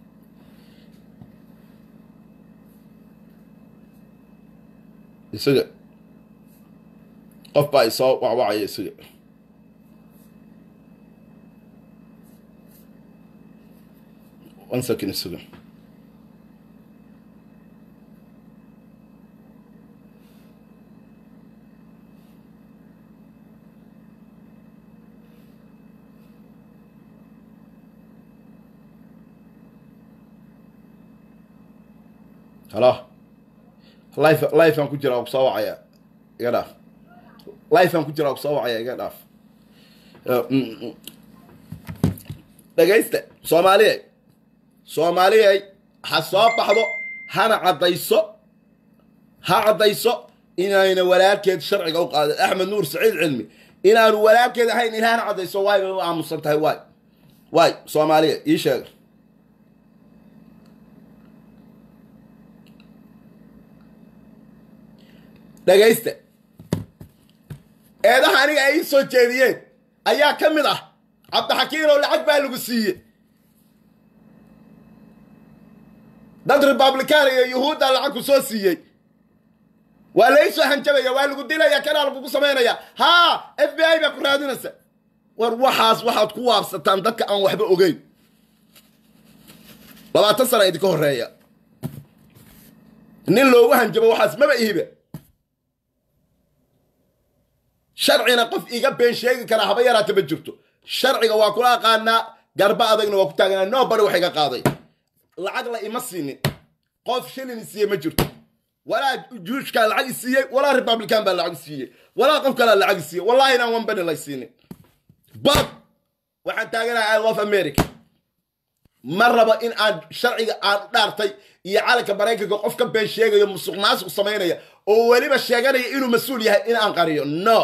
isuga qof baa isoo wacwacaya isuga one second isuga halo life lifeaan ku jira ku soo wacaya iga dhaaf lifeaan ku jira ku soo wacaya iga dhaaf dhegaysta soomaaliyay soomaaliyay ha soo baxdo hana caddayso ha caddayso inayna walaalkeed sharciga u qaadin axmed nuur saciid cilmi inaanu walaalkeed ahayn ilaahna caddayso waay bay u aamusan tahay waay waay soomaaliya ii sheega dhagaysta eedaha aniga ay ii soo jeediyeen ayaa ka mid ah cabdixakiin oo lacag baa lagu siiye dad republican iyo yuhuudda lacag ku soo siiyey waa laysoo hanjabaya waa lagu dilaya kanaa lagugu samaynaya haa f b i baa ku raadinaysa war waxaas waxaad ku waabsataan dadka aan waxba ogeyn labaatan sana idinka horeeya nin loogu hanjabo waxaas maba ihiba sharcina qof iga been sheegi karaa haba yaraata ma jirto sharciga waa kula aqaanaa garba adagna waa ku taaganaa noo bari wax iga qaaday lacag la ima siinin qof shilin isiiye ma jirto walaa juushkaa lacag isiiyey walaa republican baa lacag isiiyey walaa qof kalaa lacag isiiyey wallahi inaan one beni lay siinin bad waxaan taaganahay i love america ma rabo in aan sharciga aan dhaartay iyo calanka maraykanka qof ka been sheegayo musuq maasuq samaynaya oo weliba sheeganaya inuu mas-uul yahay in aan qariyo no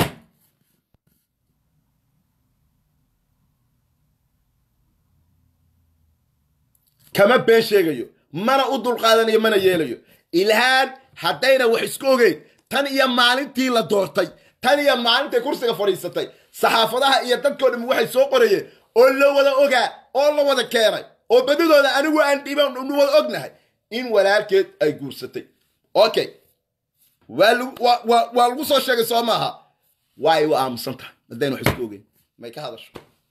kama been sheegayo mana u dulqaadanayo mana yeelayo ilhaan haddayna wax isku ogeyn tan iyo maalintii la doortay tan iyo maalintay kursiga fadhiisatay saxaafadaha iyo dadkoo dham waxay soo qorayeen oo la wada ogaa oo la wada keenay oo badidooda anigu aan dhiban nu wada ognahay in walaalkeed ay guursatay okay waa lagu waa waa waa lagu soo sheegay soo maaha waay u aamusan tahay haddayna wax isku ogeyn may ka hadasho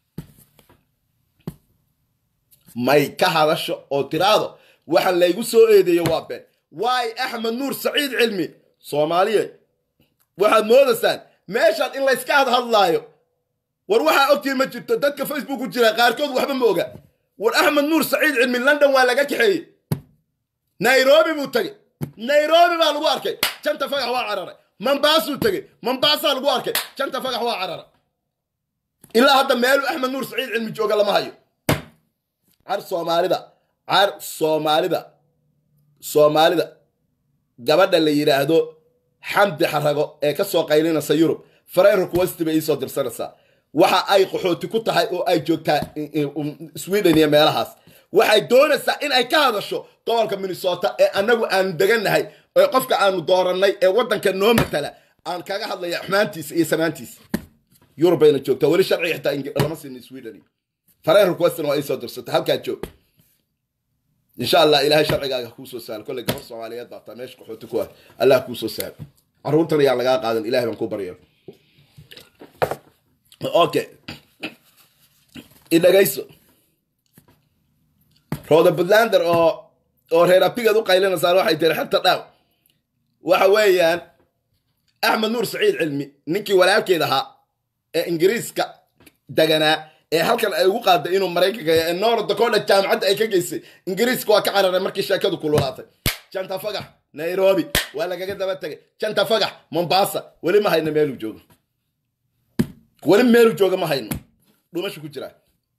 may ka hadasho oo tiraado waxaan laygu soo eedeeyo waa been waay axmed nuur saciid cilmi soomaaliyeed waxaad moodaysaan meeshaan in layska hadhadlaayo war waxaa ogtiin ma jirto dadka facebook ku jira qaarkood waxba ma oga war axmed nuur saciid cilmi london waa laga kaxeeyey nairobi buu tegey nairobi baa lagu arkay janta fagax waa cararay mambaasuu tegey mambaasaa lagu arkay janta fagax waa cararay ilaa hadda meelu axmed nuur saciid cilmi jooga lama hayo car soomaalida car soomaalida soomaalida gabadha la yidhaahdo xamdi xarago ee ka soo qaylinaysa yurub farey request bay iisoo dirsanaysaa waxa ay qaxooti ku tahay oo ay joogtaa sweden iyo meelahaas waxay doonaysaa in ay ka hadasho gobolka minnesota ee annagu aanu degannahay ee qofka aanu doorannay ee waddanka noo matala aan kaga hadlaya xumaantiisa iyo samaantiisa yurub bayna joogtaa weli sharciga xitaa lama siinin sweden fareen requestin waa iisoo dirsata halkaa joog insha allah ilaahay sharcigaaga kuu soo sahlo kolley gabar soomaaliyeed baa taa meesha qaxooti ku ah allah kuu soo sahlo carruurtan ayaan lagaa qaadan ilahay baan ku baryo okay idhagayso rooda puntlander oo oo reer abigeed u qaylinaysaan waxay tiri xerta dhaaw waxa weeyaan axmed nuur saciid cilmi ninkii walaalkeed ahaa ee ingiriiska deganaa ee halkan ay ugu qaaday inuu maraykanka ee north dakota jaamacadda ay ka geysay ingiriiska waa ka cararay markii sheekadu kululaatay janta fagax nairobi waa lagaga daba tegay janta fagax mombasa weli ma hayno meeluu joogo weli meeluu jooga ma hayno dhumashu ku jiraa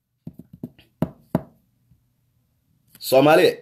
soomaaliya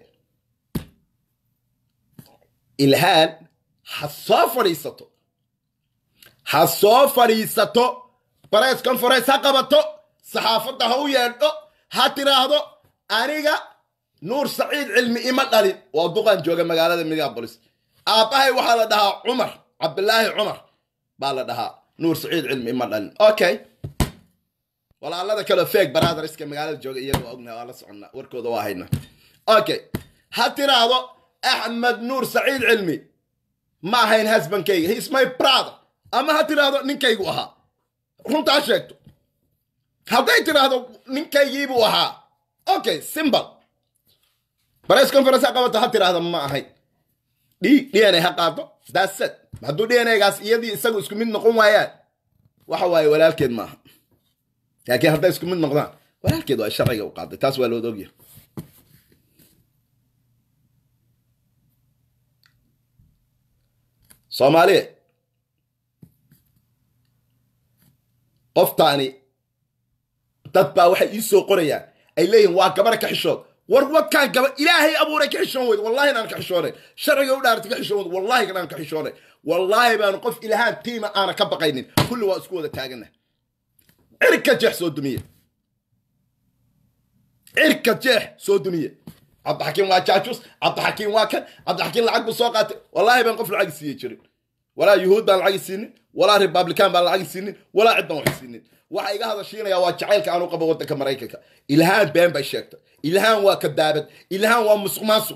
ilhaan ha soo fadhiisato ha soo fadhiisato press conference ha qabato saxaafadda ha u yeedho ha tiraahdo aniga nuur saciid cilmi ima dhalin waa duqan jooga magaalada minneapolis aabbahay waxaa la dhahaa cumar cabdilaahi cumar baa la dhahaa nuur saciid cilmi ima dhalin okay walaalada kaleo feeg baraadariska magaalada jooga iyaga waa ognahay waa la soconnaa warkooda waa haynaa okay ha tiraahdo axmed nuur saciid cilmi ma ahayn husbandkayga he is my brother ama ha tiraahdo ninkaygu ahaa runtaa sheegto hadday tiraahdo ninkaygiibuu ahaa okay simbal press conference ha qabato ha tiraahdo ma ahayn d d n a ha qaado daasad hadduu d n a-gaas iyadii isagu isku mid noqon waayaan waxa waaye walaalkeed maaha laakiin hadday isku mid noqdaan walaalkeed waa sharciga u qaaday taas waa looda ogyahay soomaaliya qoftaani dad baa waxay ii soo qorayaan ay leeyihin waa gabar ka xishood war wadkaan gaba ilaahay abuuray ka xishoon weyd wallahi inaan ka xishoonay sharciga u dhaartay ka xishoon weyd wallahi inaan ka xishoonay wallaahi baanu qof ilahaan tiima aana ka baqaynin kulli waa isku wada taagana cirka jeex soo dumiye cirka jeex soo dumiye cabdixakiim waa jaajus cabdixakiim waa kan cabdixakiim lacag buu soo qaatay wallaahi baan qof lacag siiye jirin walaa yuhuud baan lacag siinin walaa republican baan lacag siinin walaa cid baan wax siinin waxa iga hadashiinaya waa jacaylka aan u qabo waddanka maraykanka ilhaan been bay sheegtay ilhaan waa kadaabad ilhaan waa musuq maasuq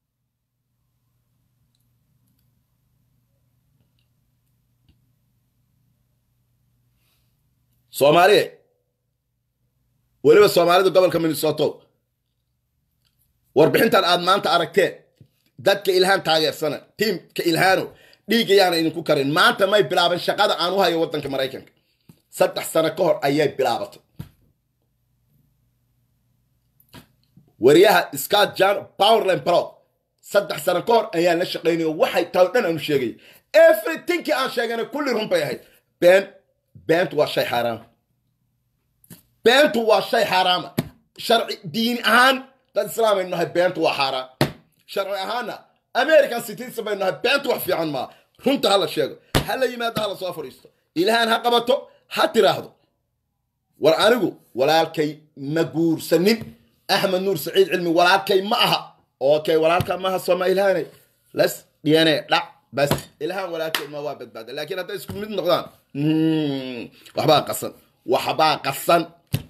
soomaaliya weliba soomaalida gobolka minnesoto warbixintan aad maanta aragteen dadka ilhaan taageersana tiimka ilhaano dhiig ayaana idinku karin maanta may bilaaban shaqada aan u hayo waddanka maraykanka saddex sano ka hor ayay bilaabatay wariyaha scott john powerland pro saddex sano ka hor ayaan la shaqaynayo waxay tahay o dhan aanu sheegay everythingkii aan sheegana kulli run bay ahayd been beentu waa shay xaaraama beentu waa shay xaaraama sharci diini ahaan dad islaam aynu nahay beentu waa xaaraan sharci ahaanna american citizen baynu nahay beentu wax fiican maa runta hala sheego hala yimaado hala soo fadhiisto ilahaan ha qabato ha tiraahdo war anigu walaalkay ma guursanin axmed nuur saciid cilmi walaalkay ma aha okay walaalka maaha sooma ilhaanay las dhiyane dhac bas ilhaan walaalkay ma waa badbaada laakiin hadday isku mid noqdaan waxbaa qasan waxbaa qasan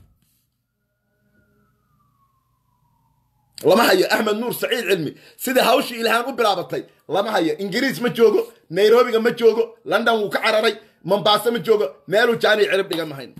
lama hayo axmed nuur saciid cilmi sidai hawshii ilhaan u bilaabatay lama hayo ingiriis ma joogo nairobiga ma joogo london wuu ka cararay mombaaso ma joogo meeluu jaaniy cirib dhigan mahayn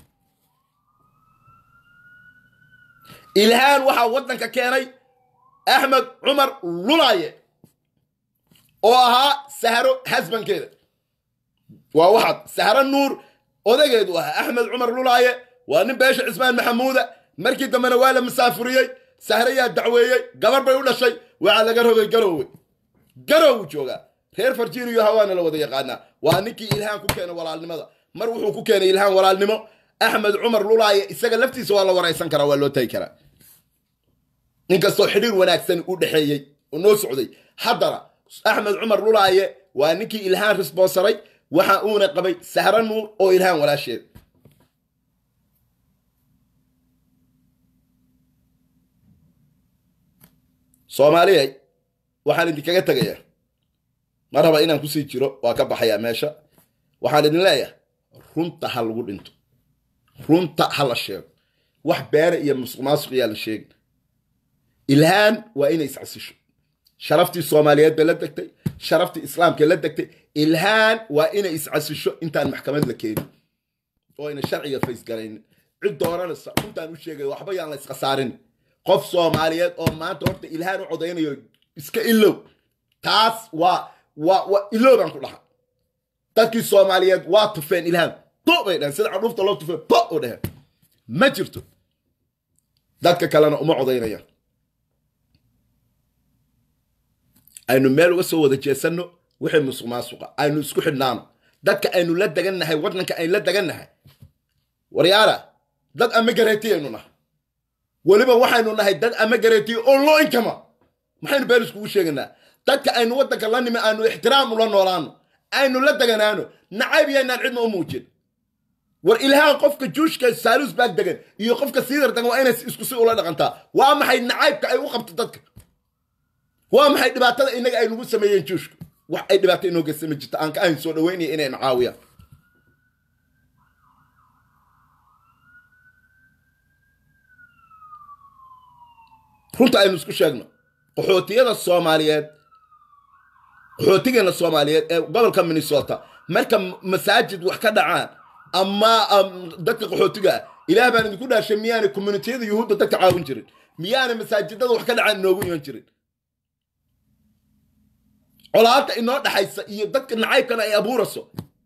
ilhaan waxaa waddanka keenay axmed cumar lulaaye oo ahaa sahro hasbankeeda waa waxaad sahro nuur odageedu ahaa axmed cumar lulaaye waa nin beesha cismaan maxamuuda markii dambena waa la masaafuriyey sahrayaa dacweeyey gabar bay u dhashay waxaa laga rogay garowe garow joogaa reer virginia hawaana la wada yaqaanaa waa ninkii ilhaan ku keenay walaalnimada mar wuxuu ku keenay ilhaan walaalnimo axmed cumar lulaaye isaga laftiisa waa la waraysan karaa waa loo tagi karaa ninkastoo xidhiir wanaagsan u dhexeeyey oo noo socday haddana axmed cumar lulaaye waa ninkii ilhaan risboonsaray waxa uuna qabay sahro nuur oo ilhaan walaasheed soomaaliyay waxaan idinkaga tegayaa ma raba inaan kusii jiro waa ka baxayaa meesha waxaan idin leeyahay runta ha lagu dhinto runta ha la sheego wax beena iyo musuq maasuq iyaa la sheegin ilhaan waa inay iscasisho sharaftii soomaaliyeed bay la degtay sharaftii islaamka la degtay ilhaan waa inay iscasisho intaan maxkamad la keenin oo ayna sharciga faysgaraynin cid dooranaysa runtaan u sheegay waxba yaan la iskhasaarin qof soomaaliyeed oo maanta horta ilhaan u codaynayo iska ilow taas waa waa waa ilow baan ku dhaha dadkii soomaaliyeed waa tufeen ilhaan bo bay dhaheen sida cadhuufta loo tufeen bo oo dhaheen ma jirto dadka kalena uma codaynayaan aynu meel uga soo wada jeesanno wixii musuq maasuqa aynu isku xidhnaano dadka aynu la degannahay waddanka aynu la degannahay waryaala dad ama gareetiyaynu nahay weliba waxaynu nahay dad ama gareetiyo oo loo inkama maxaynu been iskugu sheeganaa dadka aynu waddanka la nimi aanu ixtiraam ula noolaano aynu la deganaano nacayb yaynaan cidna u muujin war ilhaan qofka juushka saalus baag degan iyo qofka siidar degan waa inay isku si ula dhaqantaa waa maxay nacaybka ay u qabto dadka waa maxay dhibaatada inaga ay nagu sameeyeen juushka wax ay dhibaato inoo geysama jirta aan ka ahayn soo dhaweynaya inayna caawiyaan runta aynu isku sheegno qaxootiyada soomaaliyeed qaxootigeena soomaaliyeed ee gobolka minnesota marka masaajid wax ka dhacaan ama dadka qaxootiga ah ilaah baan idinku dhaashay miyaanay communitiyada yuhuudda dadka caawin jirin miyaanay masaajidada wax ka dhacaan inoogu iman jirin colaadda inoo dhaxaysa iyo dadka nacaybkana ay abuurayso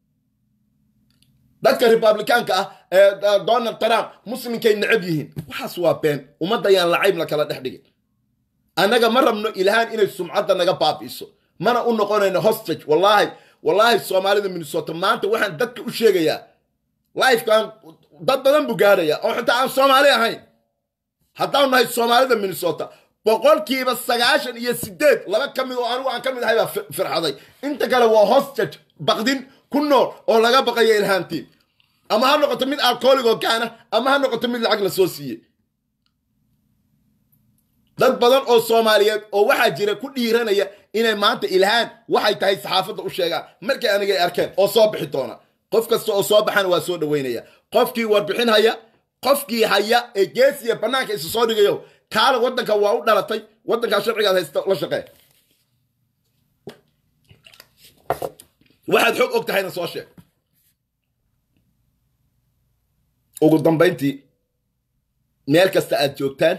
dadka republikaanka ah ee donald trump muslimkay necab yihiin waxaas waa been ummadda yaan lacayb la kala dhex dhigin annaga ma rabno ilhaan inay sumcadda naga baabi'iso mana u noqonayno hostage wallaahi wallaahi soomaalida minnesota maanta waxaan dadka u sheegayaa lifekan dad badan buu gaadhaya oo xitaa aan soomaali ahayn haddaan nahay soomaalida minnesota boqolkiiba sagaashan iyo sideed laba ka mid oo anigu aan ka mid ahay baa fi- firxaday inta kale waa hostage baqdin ku nool oo laga baqayo ilhaantiin ama ha noqoto mid alcoholic oo gaana ama ha noqoto mid lacag la soo siiyey dad badan oo soomaaliyeed oo waxaa jira ku dhiiranaya inay maanta ilhaan waxay tahay saxaafadda u sheegaan markay anigay arkeen oo soo bixi doona qof kasta oo soo baxana waa soo dhaweynaya qofkii warbixin haya qofkii haya ee geesiya bannaanka isu soo dhigayo kaala waddanka waa u dhalatay waddankaa sharcigaad haysta la shaqee waxaad xog og tahayna soo sheeg ugu dambayntii meel kasta aad joogtaan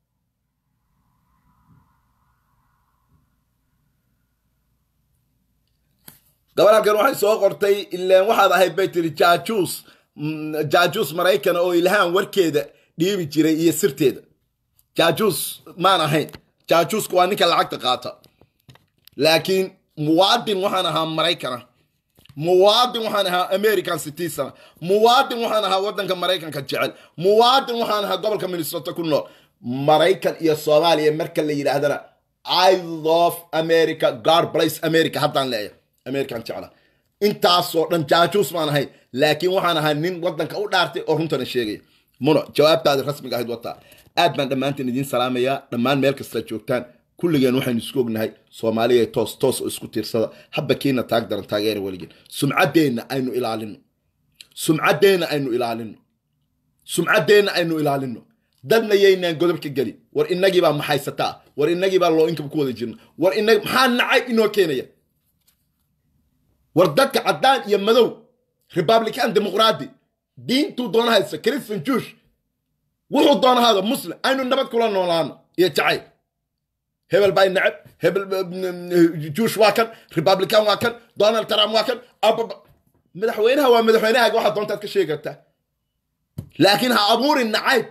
gabar halkan waxay soo qortay ileen waxaad ahayd bay tiri jaajuus mm, jaajuus maraykan oo ilhaan warkeeda dhiibi jiray iyo sirteeda jaajuus maan ahayn jaajuusku waa ninka lacagta qaata laakiin muwaadin waxaan ahaa maraykana muwaadin waxaan ahaa american citizen muwaadin waxaan ahaa waddanka maraykanka jecel muwaadin waxaan ahaa gobolka minnesota ku nool maraykan iyo soomaaliya marka la yidhaahdana i love america god bless america haddaan leeyahay american jecla intaasoo dhan jaajuus maan ahay laakiin waxaan ahaa nin waddanka u dhaartay oo runtana sheegaya muno jawaabtaadi rasmiga ahayd wataa aad baan dhammaantiin idiin salaamayaa dhammaan meel kasta joogtaan kulligeen waxaynu isku ognahay soomaaliya toos toos oo isku tiirsada habba kiina taag daran taageera weligeen sumcaddeenna aynu ilaalino sumcaddeenna aynu ilaalino sumcaddeenna aynu ilaalino dadna yaynaan godobka geli war inagiibaa maxaysataa war inagiibaa loo inkaba ku wada jirna war inag maxaa nacayb inoo keenaya war dadka caddaan iyo madow republican dimuqraadi diintuu doona haysta christian juush wuxuu doonahaada muslim aynu nabad kula noolaano iyo jacayl hebel baa necab hebel juush waa kan republican waa kan donald trump waa kan ababa madaxweynaha waa madaxweynahaaga waxaa doontaad ka sheegi kartaa laakiin ha abuurin nacayb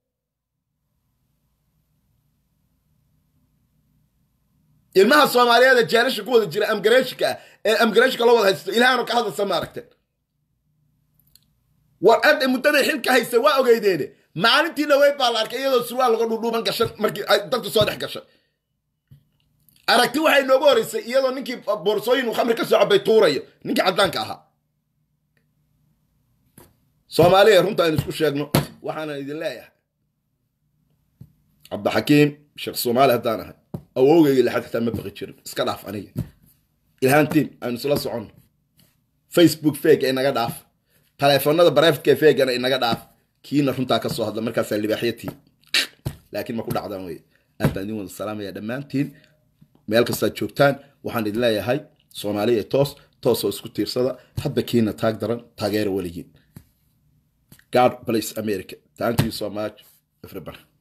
ilmaha soomaaliyeed ee jeelasha ku wada jira amgareeshika ah ee amgareeshika loo wada haysto ilaahanoo ka hadlaysa ma aragteen war adda muddaday xilka haysta waa ogeydeene maalintii dhaweyd baa la arkay iyadoo surwaal laga dhudhuuban gashan markii ay dadku soo dhex gashay aragti waxay noogu horeysay iyadoo ninkii boorsooyin uu khamri ka soo cabay tuurayo ninkii caddaanka ahaa soomaaliya runta aynu isku sheegno waxaanan idin leeyahay cabdixakiim sheekh soomaali haddaan ahay awowgayga lixad xitaa ma baqi jirin iska dhaaf aniga ilhaantiin aynu isla soconno facebook fake inaga dhaaf taleefanada bareftka feegana inaga dhaaf kiina runtaa ka soo hadla markaasaa libaaxyatii laakiin ma ku dhacdaan wey aad baan idin wada salaamaya dhammaantiin meel kastaad joogtaan waxaan idin leeyahay soomaaliya toos toosoo isku tiirsada hadba kiina taag daran taageera weligiin god bless america thank you so much everybody